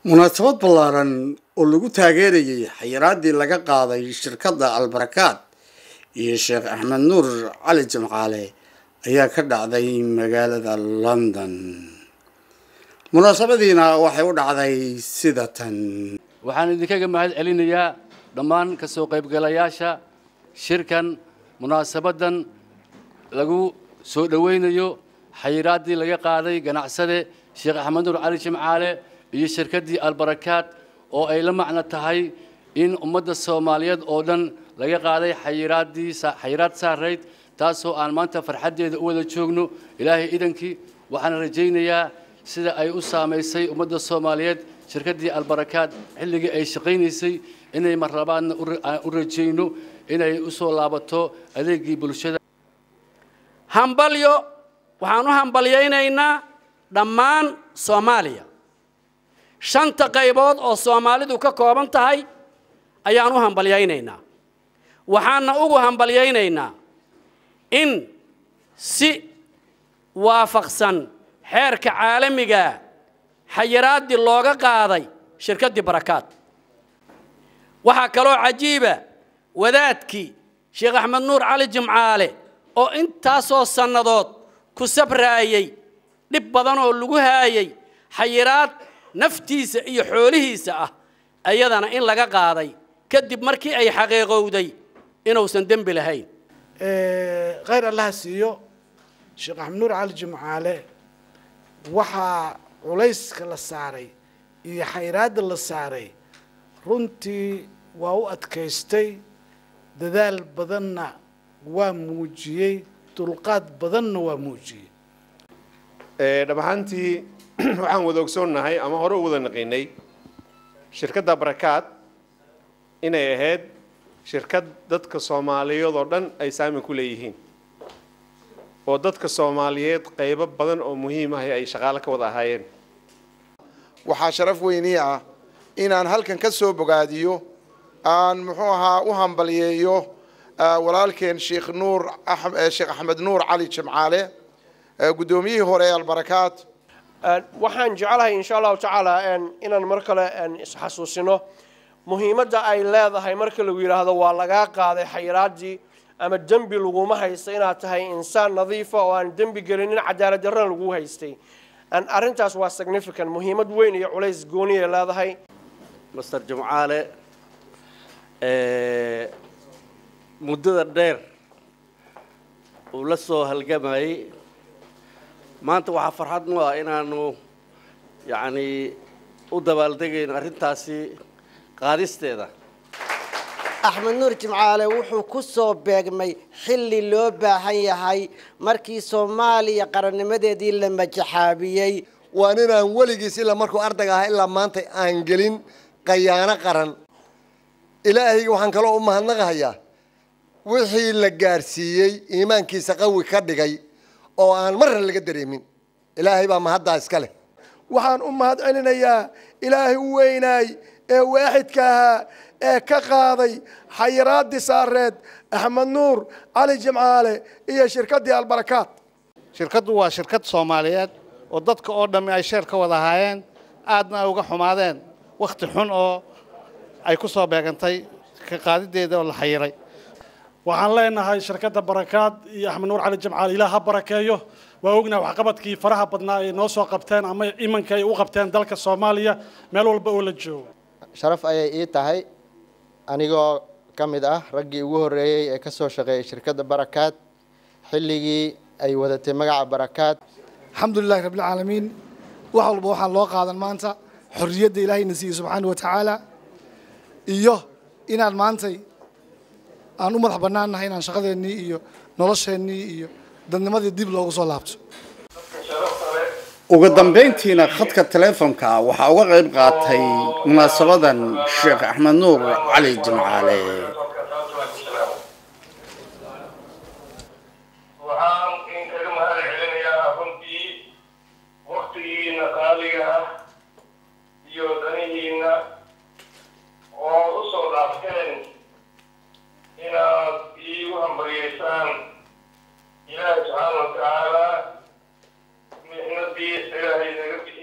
munaasabad ballaaran oo lagu taageerayay xayiraadii laga qaaday shirkadda albarakaad iyo sheekh axmed nuur cali jimcaale ayaa ka dhacday magaalada london munaasabadiina waxay u dhacday sida tan waxaan idinkaga mahad celinayaa dhammaan ka soo qaybgalayaasha shirkan munaasabaddan lagu soo dhowaynayo xayiraaddii laga qaaday ganacsade sheekh axmed nuur cali jimcaale iyo shirkaddii albarakaad oo ay la macno tahay in ummadda soomaaliyeed oo dhan laga qaaday xayiraaddii xayiraad saarayd taasoo aan maanta farxaddeeda u wada joogno ilaahay idankii waxaan rajaynayaa sida ay u saamaysay ummadda soomaaliyeed shirkaddii albarakaad xilligii ay shaqaynaysay inay mar labaadna u rajayno inay u soo laabato adeegii bulshada hambalyo waxaan u hambalyaynaynaa dhammaan soomaaliya shanta qaybood oo soomaalidu ka kooban tahay ayaan u hambalyaynaynaa waxaana ugu hambalyaynaynaa in si waafaqsan xeerka caalamiga xayiraaddii looga qaaday shirkaddii barakaad waxaa kaloo cajiiba wadaadkii sheekh axmed nuur cali jimcaale oo intaasoo sannadood ku sabraayey dhib badan oo lagu haayay xayiraad naftiisa iyo xoolihiisa ah ayadana in laga qaaday kadib markii ay xaqiiqowday inuusan dembi lahayn khayr allaha siiyo sheekh axmed nuur cali jimcaale waxaa culayska la saaray iyo xayiraadda la saaray runtii waa u adkaystay dadaal badanna waa muujiyey dulqaad badanna waa muujiyey dhab ahaantii waxaan wada ogsoonnahay ama hore u wada naqinay shirkadda barakaad inay ahayd shirkad dadka soomaaliyeed oo dhan ay saamin ku leeyihiin oo dadka soomaaliyeed qaybo badan oo muhiim ah ay shaqaale ka wada ahaayeen waxaa sharaf weynii ah inaan halkan ka soo bogaadiyo aan muxuu ahaa u hambalyeeyo walaalkeen sheekh nuur sheekh axmed nuur cali jimcaale guddoomiyihii hore ee albarakaad waxaan jeclahay insha allahu tacaala inaan mar kale isxasuusino muhiimadda ay leedahay marka lagu yidhaahdo waa lagaa qaaday xayiraaddii ama dembi laguma haysta inaad tahay insaan nadiifa oo aan dembi gelinin cadaalad darrana lagu haystay arrintaas waa significant muhiimad weyn iyo culays gooniya leedahay master jimcaale muddada dheer uu la soo halgamayey maanta waxaa farxad mu ah inaanu yacni u dabaaldegayno arrintaasi qaadisteeda axmed nuur jimcaale wuxuu ku soo beegmay xilli loo baahan yahay markii soomaaliya qarannimadeedii la majaxaabiyey waa ninaan weligiis ilaa markuu ardayga ahaa ilaa maanta aan gelin qayaano qaran ilaahayga waxaan kaloo u mahadnaqahayaa wixii la gaarsiiyey iimaankiisa qawi ka dhigay oo aan marna laga dareemin ilaahay baa mahaddaa iska leh waxaan u mahad celinayaa ilaahay u weynaay ee waaxidka ahaa ee ka qaaday xayiraaddii saareed axmed nuur cali jimcaale iyo shirkaddii albarakaad shirkaddu waa shirkad soomaaliyeed oo dadka oo dhammi ay sheer ka wada ahaayeen aadna ay uga xumaadeen wakhti xun oo ay ku soo beegantay ka qaadideeda oo la xayiray waxaan leenahay shirkadda barakaad iyo axmed nuur cali jimcaale ilaah ha barakeeyo waa ognahay waxqabadkii faraha badnaa ay noo soo qabteen ama imanka ay u qabteen dalka soomaaliya meel walba oo la joogo sharaf ayay ii tahay anigoo ka mid ah raggii ugu horreeyey ee ka soo shaqeeyay shirkadda barakaad xilligii ay wadatay magaca barakaad alxamdulilahi rabbilcaalamiin wax walba waxaan loo qaadan maanta xorriyadda ilaahayna siiyey subxaana wa tacaala iyo inaan maantay aan u madax bannaannahay inaan shaqadeennii iyo nolosheennii iyo dadnimadii dib loogu soo laabto ugu dambayntiina khadka teleefonka waxaa uga qayb qaatay munaasabadan sheekh axmed nuur cali jimcaale waxaan inkaga mahad celinayaa runtii waktigiina qaaliga ah iyo danihiina oo u soo dhaafteen inaad iigu hambaryeysaan ilaahi subxaana wa tacaala mixnadii ilaahay naga bixi